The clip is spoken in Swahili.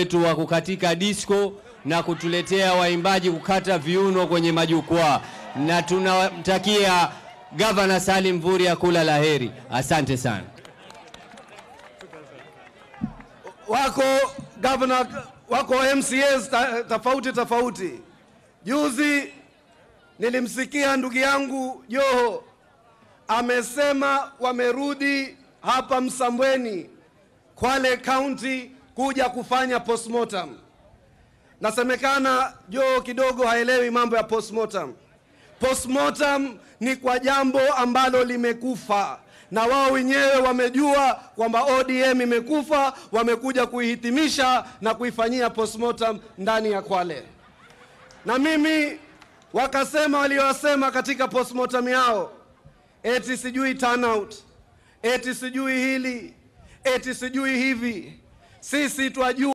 wetu wa kukatika disco na kutuletea waimbaji kukata viuno kwenye majukwaa, na tunamtakia Gavana Salim Mvurya kula la heri. Asante sana. wako governor, wako MCAs ta- tofauti tofauti. Juzi nilimsikia ndugu yangu Joho amesema wamerudi hapa Msambweni, Kwale County kuja kufanya postmortem. Nasemekana Joho kidogo haelewi mambo ya postmortem. Postmortem ni kwa jambo ambalo limekufa na wao wenyewe wamejua kwamba ODM imekufa, wamekuja kuihitimisha na kuifanyia postmortem ndani ya Kwale. Na mimi wakasema waliowasema katika postmortem yao, eti sijui turnout, eti sijui hili, eti sijui hivi. Sisi twajua